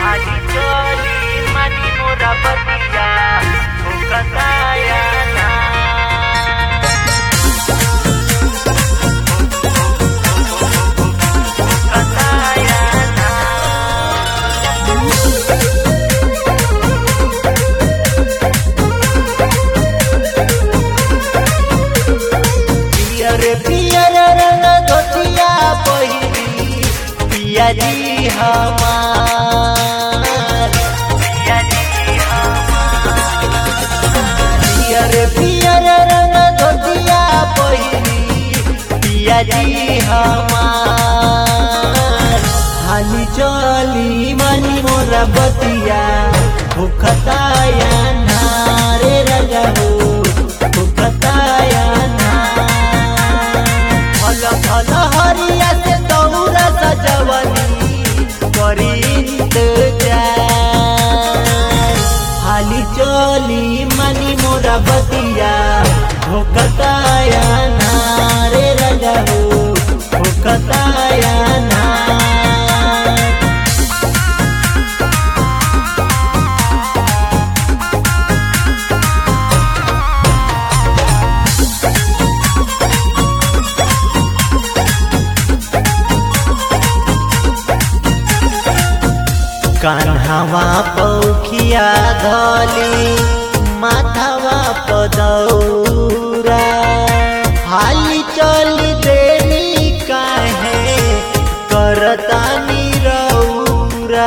आधी चोली मनी मोरा बतिया भूकताया ना भूकताया ना पियर पियर रंग धोतिया पहिरी पिया जी हमार पियर पियर रंग धोतिया पहिरी पिया जी हमार हाली चली मनी मोरा बतिया भूखताया नारे राजा हो भूखताया ना फल फल हरिया से दौरा सजवनी करी इंतजार हाली चली मनी मोरा बतिया भोकताया नारे राजा हो भोकताया ना कान्हावा पौखिया धली माथावा पदौरा हाली चली देली काहे करता निरौरा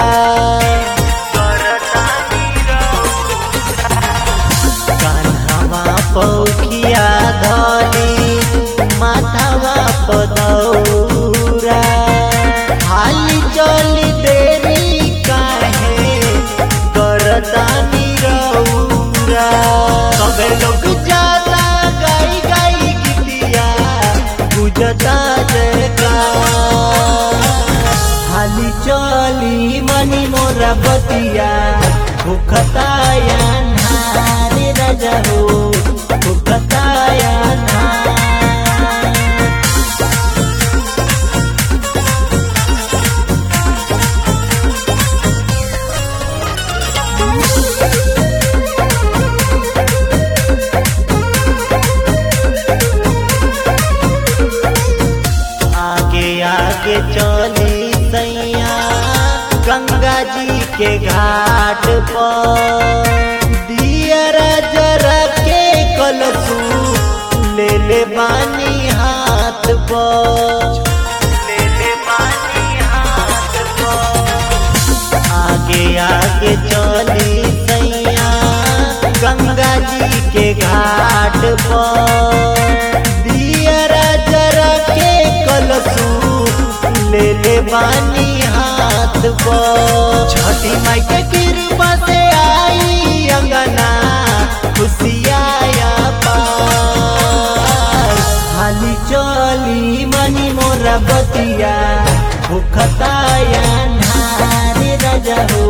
कान्हावा पौखिया धली माथावा पदौरा हाली चली देरी काहे करता निरौरा सबे लोग जाता गाई गाई गीतिया गुजता जयकार हाली चली मनी मोरा बतिया भूखताया नारे राजा हो भूखताया ना आगे आगे चली सैया गंगा जी के घाट पर दियरा जरा के कलसू ले ले बानी हाथ पर ले ले बानी हाथ पर आगे आगे चली सैया गंगा जी के घाट पर दियरा जरा के कलसू ले ले बानी हाथ पर छठी माई के कृपा से आई अंगना खुशियाया पार हाली चली मनी मोरा बतिया भूखताया नारे राजा हो